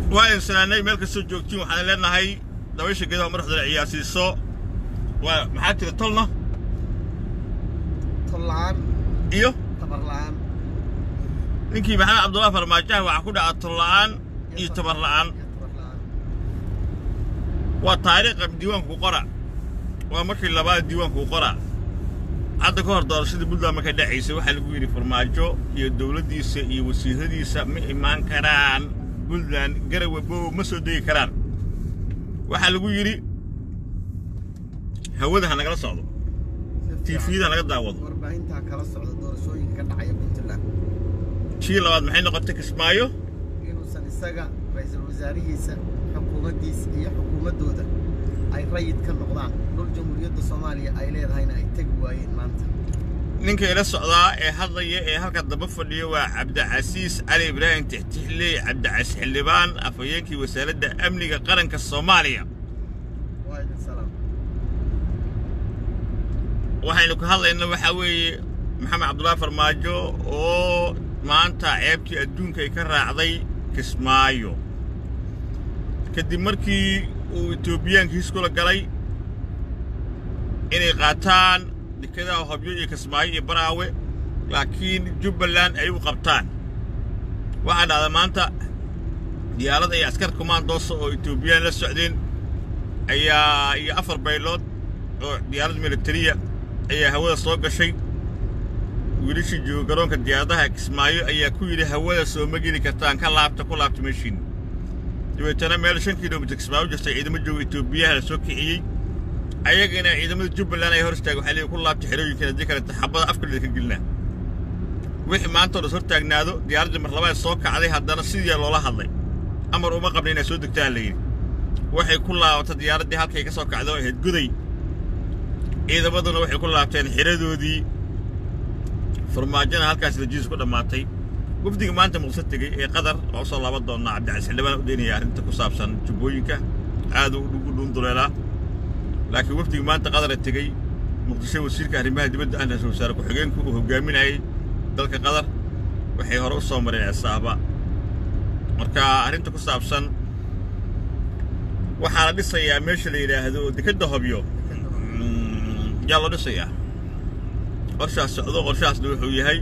waa insanaanay meel kastoo joogtiin waxaan leenahay dabaysha geedaha madaxdana ciyaarsiiso waa maxaa tiri tolna tol la'aan iyo tabar la'aan ninkii maxamed cabdullahi farmaajaha waxaa ku dhaca tol la'aan iyo tabar la'aan iyo tabar la'aan waa taariikha diiwaanku qora waa markii labaad diiwaanku qora hadda ka hor doorashadii puntland markay dhacaysay waxaa lagu yidhi farmaajo iyo dowladdiisa iyo wasiiradiisa ma imaan karaan puntland garawe bow ma soo degi karaan waxaa lagu yidhi hawada ha nagala socdo tiifiyada ha naga daawado warbaahintaa kala socda doorashooyinka ka dhacaya puntland tii labaad maxay noqotay kismaayo inuusan isaga ra-iisul wasaarihiisa xukuumaddiisa iyo xukuumaddooda ay rayid ka noqdaan dhul jamhuuriyadda soomaaliya ay leedahayna ay tegi waayeen maanta ninka ila socdaa ee hadlaya ee halka daba fadhiya waa cabdicasiis cali ibraahim tixtixley cabdicasiis xildhibaan afhayeenkii wasaaradda amniga qaranka soomaaliya waa idin salaam waxaynu ka hadlaynaa waxaa weeye maxamed cabdullaahi farmaajo oo maanta ceebtii adduunka ay ka raacday kismaayo kadib markii uu etoobiyaankiis kula galay inay qaataan dekadaha hobyo iyo kismaayo iyo baraawe laakiin jubbaland ay u qabtaan waxaa dhacda maanta diyaarad ay askar kumaandoosa oo etoobiyaan la socdeen ayaa iyo afar baylood oo diyaarad militariya ayaa hawada soo gashay wiilashii jooga garoonka diyaaradaha kismaayo ayaa ku yidhi hawada soo ma geli kartaan ka laabta ku laabta meeshiin dabeetana meel shan kilomitir kismaayo u jirtay ciidamo jooga etoobiyaha la soo kiciyey ayagana ciidamada jubbaland ay hor istaagay waxaa leeyihi ku laabta xerooyinkan haddii kale xabada afka ka gelinaa wixii maanta oo dhas hor taagnaado diyaaraddii mar labaad soo kacday haddana sidii loola hadlay amar uma qabna inay soo degtaan la yidhi waxay ku laabatay diyaaraddii halkay ka soo kacday oo ahayd guday ciidamaduna waxay ku laabteen xiradoodii farmaajona halkaas rajiis ku dhammaatay wafdiga maanta muqdisho tegey ee qatar oo soo laaban doonnaa cabdicasiis xildhibaan u daynaya arrinta ku saabsan jubbooyinka aad u dhuunduleelaa laakiin wafdiga maanta qadara tegey muqdisho wasiirka arrimaha dibadda ahna ra-iisul wasaare ku-xigeenku uu hogaaminayay dalka qatar waxay hore u soo mareen cisaaba marka arrinta ku saabsan waxaa la dhisayaa meesha la yidhaahdo dekedda hobyo yaa loo dhisayaa qorshaas socdo qorshahaasna wuxuu yahay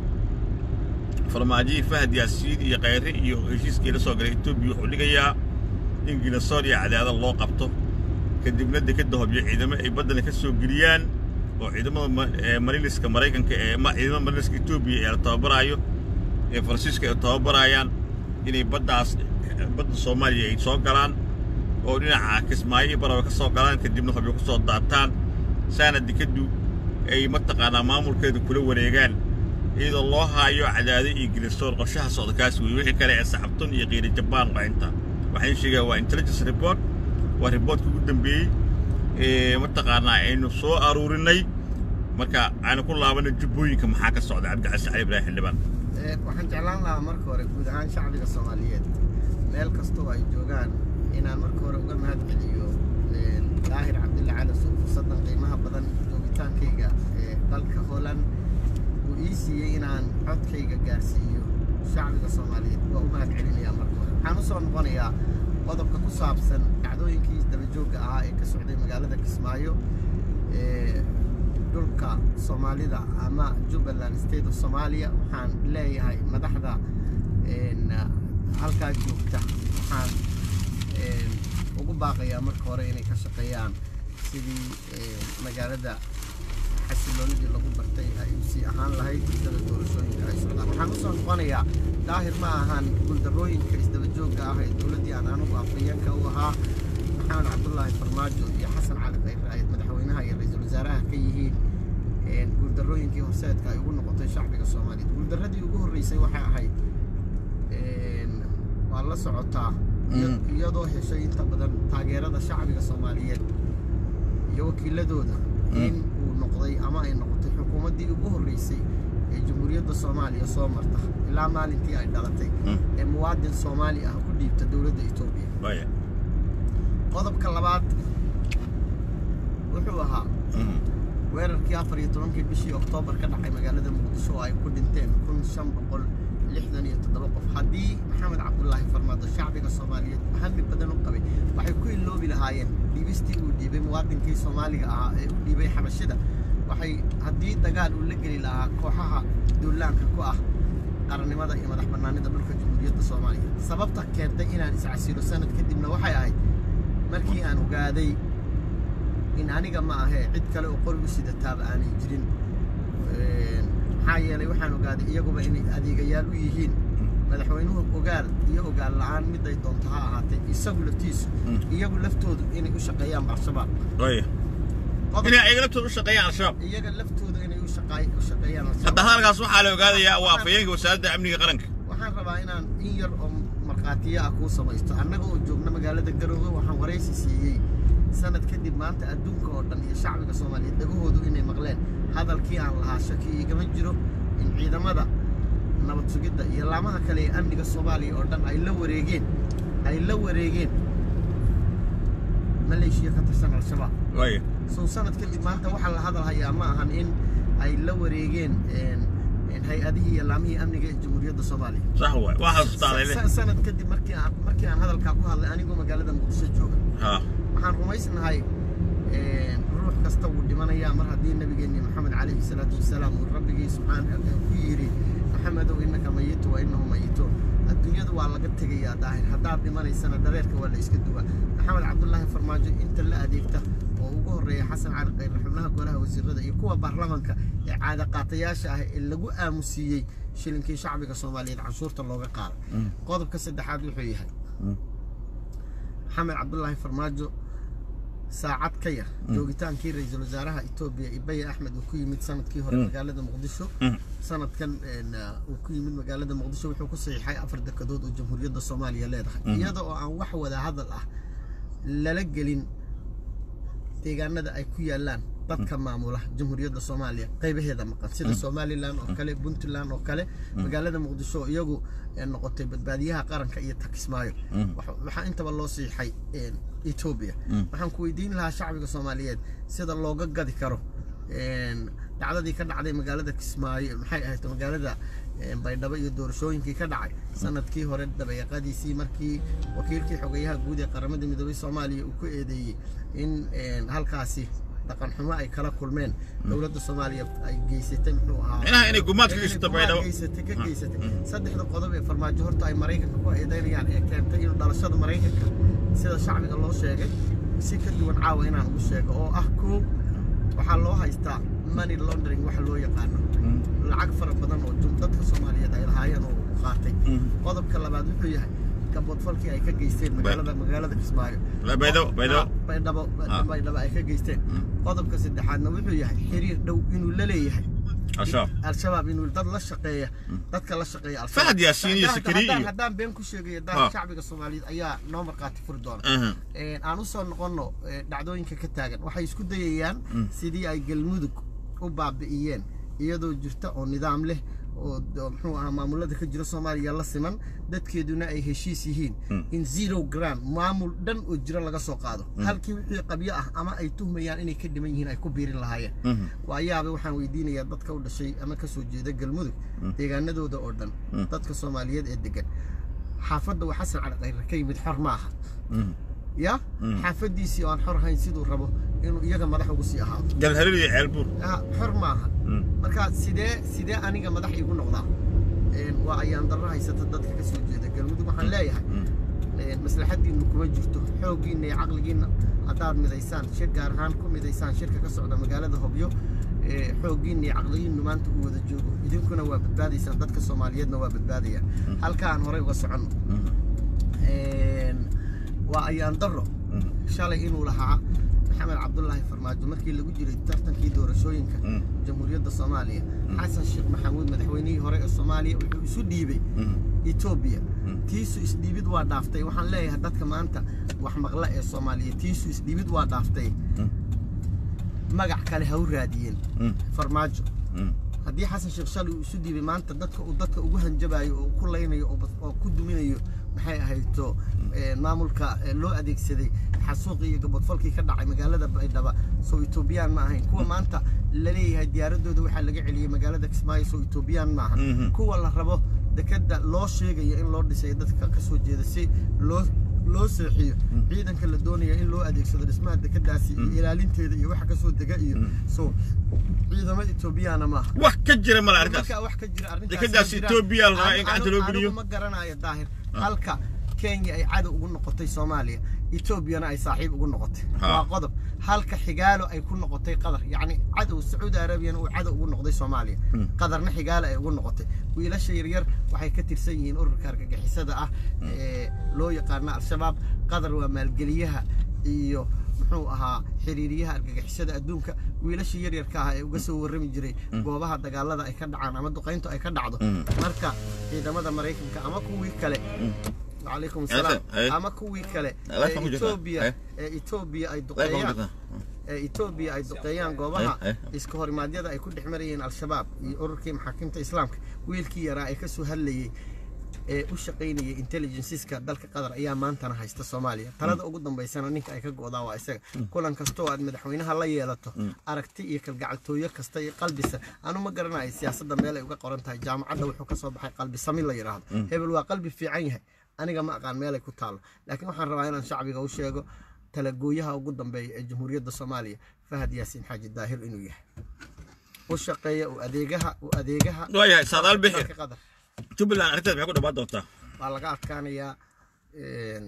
farmaajihii fahad yaasiin iyo khayre iyo heshiiskii la soo galay etoobiya wuxuu dhigayaa in ginasoor iyo cadaada loo qabto kadibna dekedda hobyo ciidamo ay baddana ka soo geliyaan oo ciidamada mariliska maraykanka ee ciidamada mariliska etoobiya ee la tababaraayo ee faransiiska ay tababarayaan inay baddaas badda soomaaliya ay soo galaan oo dhinaca kismaayo iyo barawe ka soo galaan kadibna hobyo ku soo daataan saana dekeddu ay mataqaanaa maamulkeedu kula wareegaan iyadoo loo haayo cadaado iyo gilistoor qorshaha socda kaas weeye wixii kale ee saxabtun iyo qiiri jabaan waa inta waxaan sheegaa waa intelligence report waa riboortka ugu dambeeyey ee mataqaanaa aynu soo aruurinay marka aanu ku laabanay jubbooyinka maxaa ka socda cabdicasiis cali ibraahim xildhibaan waxaan jeclaan lahaa marka hore guud ahaan shacbiga soomaaliyeed meel kastoo ay joogaan inaan marka hore uga mahad celiyo daahir cabdilla cali suuf fursaddan qiimaha badan joogitaankayga ee dalka holland uu ii siiyey inaan codkayga gaarsiiyo shacbiga soomaaliyeed waa u mahad celinayaa marka hore waxaan u soo noqonayaa qodobka ku saabsan dhacdooyinkii dabajoogga ahaa ee ka socday magaalada kismaayo ee dhulka soomaalida ama jubbaland state of somalia waxaan leeyahay madaxda halkaa joogta waxaan ugu baaqayaa marka hore inay ka shaqeeyaan sidii magaalada xasiloonidii lagu bartay ay usii ahaan lahayd muddada doorashooyinka ay socdaan waxaan usoo noqonayaa daahir ma ahan guuldarrooyinka isdabajoogga ah ee dowladdii aan anugu afhayeenka u ahaa maxamed cabdullaahi farmaajo iyo xasan cali khayre ay madaxweynaha iyo ra-iisul wasaaraha ka yihiin guuldarrooyinkii horseedka ay ugu noqotay shacbiga soomaaliyeed guuldarradii ugu horreysay waxay ahayd waa la socotaa iyadoo heshay inta badan taageerada shacbiga soomaaliyeed iyo wakiiladooda in uu noqday ama ay noqotay xukuumaddii ugu horreysay ee jamhuuriyadda soomaaliya soo marta ilaa maalintii ay dhalatay ee muwaadin soomaali ah ku dhiibta dowladda etoobiya qodobka labaad wuxuu ahaa weerarkii afar iyo tobankii bishii oktoobar ka dhacay magaalada muqdisho oo ay ku dhinteen kun shan boqol lixdan iyo toddoba qof haddii maxamed cabdulaahi farmaado shacbiga shacbiga soomaaliyeed hami badan u qabay waxay ku iloobi lahaayeen dhiibistii uu dhiibay muwaadinkii soomaaliga ahaa ee u dhiibay xabashida waxay haddii dagaal uu la geli lahaa kooxaha duulaanka ku ah qarannimada iyo madax bannaanida dhulka jamhuuriyadda soomaaliya sababta keentay inaan iscasilo sanad kadibna waxay ahayd markii aan ogaaday in aniga ma ahee cid kale oo qori u sidataaba aanay jirin maxaa yeelay waxaan ogaaday iyaguba inay adeegayaal u yihiin madaxweynuhu ogaal iyo ogaal la-aan miday doonto ha ahaatee isagu laftiisu iyagu laftoodu inay u shaqeeyaan al-shabaab waya inay ayaga laftooda u shaqeeyaan al-shabaab iyaga laftooda inay u shaqaay- u shaqeeyaan hadda al-shabaab hadalkaas waxaa la ogaadayaa waa afhayeenka wasaaradda amniga qaranka waxaan rabaa inaan in yar oo markhaatiyo ah kuu samaysto annaga oo joogna magaalada garoowe waxaan waraysi siiyey sanad kadib maanta adduunka oo dhan iyo shacbiga soomaaliyeed dhagahoodu inay maqleen hadalkii aan lahaa shaki igama jiro in ciidamada nabad sugidda iyo laamaha kale ee amniga soomaaliya oo dhan ay la wareegeen ay la wareegeen maleeshiya ka tirsan al-shabaab waya sow sanad kadib maanta waxaa la hadal hayaa ma ahan in ay la wareegeen een, een, hay-adihii iyo laamihii amniga ee jamhuuriyadda soomaaliya sax waay waa xasuustaaday le Sa- sanad kadib markii aan markii aan hadalkaa ku hadlay anigoo magaalada muqdisho jooga ha waxaan rumaysnahay een, ruux kasta wuu dhimanayaa mar haddii nabigeenni maxamed calayhi salaatu wasalaam uu rabbigii subxaana ku yidhi maxamedow innaka mayitu wa innahu mayituun adduunyada waa laga tegayaa daahir haddaad dhimanaysana dhareerka waa la iska duwaa maxamed cabdulaahi farmaajo inta la adeegta oo ugu horreeya xasan cali khayre xubnaha golaha wasiirada iyo kuwa baarlamanka ee caada qaatayaasha ah ee lagu aamusiiyey shilinkii shacbiga soomaaliyeed canshuurta looga qaaday qodobka saddexaad wuxuu yahay maxamed cabdulaahi farmaajo saacad ka yar joogitaankii ra-iisul wasaaraha etoobiya ibaya axmed uu ku yimid sanadkii hore magaalada muqdisho sanadkan een, uh, uu ku yimid magaalada muqdisho wuxuu ku saxiixay afar dekedood oo jamhuuriyadda soomaaliya leedahay iyada oo aan wax wada hadal ah lala gelin deegaanada ay ku yaalaan dadka maamula jamhuuriyadda soomaaliya qaybaheeda maqan sida somalilan oo kale puntland oo kale magaalada muqdisho oo iyagu eh, noqotay badbaadiyaha qaranka iyo takismaayo Waxa- waxaa intaba loo siixay een, etoobiya waxaan ku weydiin lahaa shacbiga soomaaliyeed sida looga gadi karo een, dhacdadii ka dhacday magaalada kismaayo maxay ahayd magaalada een, baydhabo iyo doorashooyinkii ka dhacay sanadkii hore dabeeqadiisii markii wakiilkii xogeyaha guud ee qaramada midoobay soomaaliya uu ku eedeeyey in een, halkaasi dhaqan xumo ay kala kulmeen dowladda soomaaliya ay geysatay muxuu ahaa Inaha inay gumaad ka Inay geysato gumaad Baydhabo. geysatay ka geysatay saddexda qodob ee farmaajo horta ay maraykanka ku eedeynayaan ee keentay inuu dhalashada maraykanka sida shacbiga loo sheegay si ka duwan caawa inaan ugu sheego oo ah koow waxaa loo haystaa money laundering waxa loo yaqaano lacag fara badan oo jum- dadka soomaaliyeed ay lahaayeen oo uu qaatay qodobka labaad wuxuu yahay gaboodfalkii ay ka geysteen magaalada magaalada kismaayo La- Baydhabo, Baydhabo. Ah, baydhabo Ah. baydhabo ay ka geysteen qodobka saddexaadna wuxuu yahay xiriir dhow inuu la leeyahay al-shabaab al-shabaab inuu dad la shaqeeya dadka la shaqeeya al-shabaab Fahad Yaasiin iyo Haddaan- Sakariya haddaan- iyo- haddaan been ku sheegayo Ah. daa shacbiga soomaaliyeed ayaa noo markhaati furi doona Aha. Een, aan usoo noqono ee, dhacdooyinka ka taagan waxay isku dayayaan sidii ay galmudug u baabi'iyeen iyadoo jirta oo nidaam leh oo d- muxuu ahaa maamulada ka jira soomaaliya la siman dadkeeduna ay heshiis yihiin in zero grand maamul dhan oo jira laga soo qaado halkii wixii qabyo ah ama ay tuhmayaan inay ka dhiman yihiin ay ku biirin lahaayeen waayaaba waxaan weydiinayaa dadka u dhashay ama ka soo jeeda galmudug deegaanadooda oo dhan dadka soomaaliyeed ee degan xaafadda waa xasan cali khayre ka yimid xor ma aha ya xaafadiisii oo aan xor ahayn siduu rabo inuu iyaga madax ugu sii ahaado galharir iyo ceelbuur Ah, xor maaha marka sidee sidee aniga madax igu noqdaa Een, waa ayaan darro haysata dadka ka soo jeeda galmudug waxaan leeyahay een, maslaxadiinnu kuma jirto xooggiinna iyo caqligiinna haddaad midaysaan shir gaar ahaan ku midaysaan shirka ka socda magaalada hobyo ee, xooggiinna iyo caqligiinnu maanta uu wada joogo idinkuna waa badbaadaysaan dadka soomaaliyeedna waa badbaadayaan halkaan horey uga soconno Een, waa ayaan darro shalay inuu lahaa maxamed cabdulaahi farmaajo markii lagu jiray tartankii doorashooyinka jamhuuriyadda soomaaliya xasan sheekh maxamuud madaxweynihii hore ee soomaaliya wuxuu isu dhiibay etoobiya tiisu isdhiibid waa dhaaftay waxaan leeyahay dadka maanta wax maqla ee soomaaliya tiisu isdhiibid waa dhaaftay magac kale ha u raadiyeen farmaajo haddii xasan sheekh shalay uu isu dhiibay maanta dadka uu dadka ugu hanjabayo oo ku laynayo oo bas- oo ku duminayo maxay ahayto ee, maamulka ee, loo adeegsaday xasuuqii iyo gabadfalkii ka dhacay magaalada baydhaba soo etoobiyaan ma ahayn kuwa maanta la leeyahay diyaaradooda waxaa laga celiyey magaalada kismaayo soo etoobiyaan ma aha Mhm. kuwa la rabo dekeda loo sheegayo in loo dhisayo dadka ka soo jeeda si loo loo seexiyo ciidanka la doonaya in loo adeegsado dhismaha dekadaasi iyo ilaalinteeda iyo waxa kasoo dega iyo so ciidamo etoobiyana maaha wax ka jira male arrintaas marka wax ka jira arrintaas Dekadaas ma jiraan. Ethiopia la rabaa in Anu- gacanta loo anu- geliyo. anigu ma garanayo daahir halka kenya ay cadow ugu noqotay soomaaliya etoobiyana ay saaxiib ugu noqotay Ha. waa qodob halka xigaalo ay ku noqotay qatar yacni cadow sacuudi arabiyana uu cadow ugu noqday soomaaliya qatarna xigaalo ay ugu noqotay wiilasha yaryar waxay ka tirsan yihiin ururka argagixisada ah ee loo yaqaana al-shabaab qatar waa maalgeliyaha iyo muxuu ahaa xiriiriyaha argagixisada adduunka wiilasha yaryarka ah ee uga soo warrami jiray goobaha dagaalada ay ka dhacaan ama duqayntu ay ka dhacdo marka ciidamada maraykanka ama kuwii kale وعليكم السلام أي. ama kuwii kale لا ee فهم جدا. Ethiopia أي. ee Ethiopia ay لا يفهم duqeeyaan جدا. ee Ethiopia ay duqeeyaan goobaha أي. iska horimaadyada ay ku dhex marayeen al-shabaab iyo ururkii maxaakiimta islaamka wiilkii yaraa ee ka soo hadlayay ee u shaqaynayay intelligenceska dalka qatar ayaa maantana haysta soomaaliya talada ugu dambaysana ninka ay ka go'daa waa isaga kulan kastoo aad madaxweynaha la yeelato aragti iyo kalgacaltooyo kasta iyo qalbisa anu ma garanayo siyaasadda meel ay uga qoran tahay jaamacadda wuxuu ka soo baxay qalbi sami la yidhaahdo hebel waa qalbi fiican yahay aniga ma aqaan meelay ku taalo laakiin waxaan rabaa inaan shacbiga u sheego talagooyaha ugu dambeeya ee jamhuuriyadda soomaaliya fahad yaasiin xaaji daahir inuu yahay u shaqeeya u adeegaha u adeegaha waayahay saadaal bixi dalka qatar jubbaland arrintaas maxay ku dhammaan doontaa waa laga adkaanayaa een,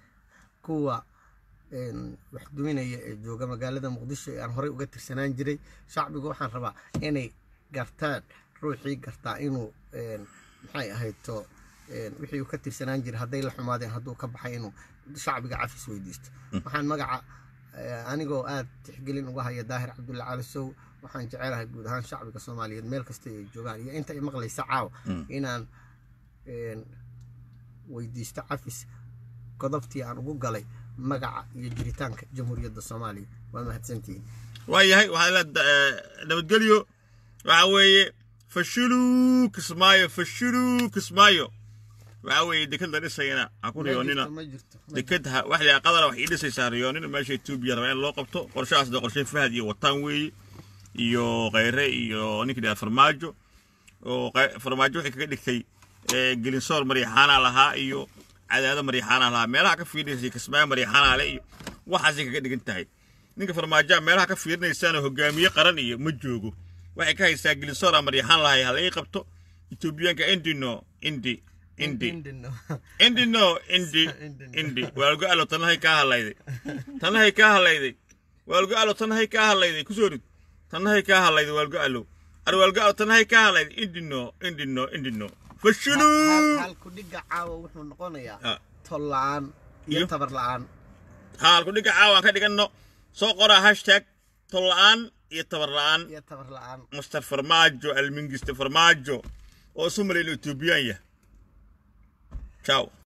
kuwa een, wax duminaya ee jooga magaalada muqdisho ee aan horey uga tirsanaan jiray shacbigu waxaan rabaa inay gartaan ruuxii gartaa inuu een, maxay ahayd to een, wixii uu ka tirsanaan jiray hadday la xumaadeen hadduu ka baxay inuu shacbiga cafis weydiisto waxaan magaca eh, anigoo aad tixgelin uga haya daahir cabdulla cali sow waxaan jecelahay guud ahaan shacbiga soomaaliyeed meel kasta ay joogaan iyo inta ay maqlaysa caawa inaan een, weydiisto cafis godobtii aan ugu galay magaca iyo jiritaanka jamhuuriyadda soomaaliya waa mahadsantihiin waayahay waxaa la nabadgelyo waxa weeye fashiluu kismaayo fashiluu kismaayo waxa weeye deked la dhisayana ha ku riyoonina ma jirto deked ha wax la qadara wax ii dhisaysaa riyoonina meesha etoobiya raba in loo qabto qorshahaasna qorshe fahad iyo wataan weeye iyo khayre iyo ninka dhaha farmaajo oo qay- farmaajo waxay kaga dhigtay ee, gelinsoor maryaxaana lahaa iyo cadaado maryaxaana lahaa meelaha ka fiirinaysay kismaayo maryaxaana le iyo waxaasay kaga dhigan tahay ninka farmaajoa meelaha ka fiirinaysaana hogaamiye qaran iyo ma joogo waxay ka haysaa gelinsoora maryaxaan lahay hala ii qabto etoobiyaanka indino indi indi Indino. indino indi Indino. indi waalgo alo tanahay kaa hadlayday tanahay kaa hadlayday waalgo alo tanahay kaa hadlayday kusoo rid tanahay kaa hadlayday waalgo alo ar waalgo alo tanahay kaa hadlayday indino indino indino Hal- fashiluu halku dhiga caawa wuxuu noqonayaa Ah. tol la-aan iyo Iyo? tabar la-aan haalku dhiga caawaan ka dhiganno soo qoraa hashtag tol la'aan iyo tabar la'aan iyo tabar la-aan master farmaajo almingiste farmaajo oo isu malayn etoobiyaan yah ciao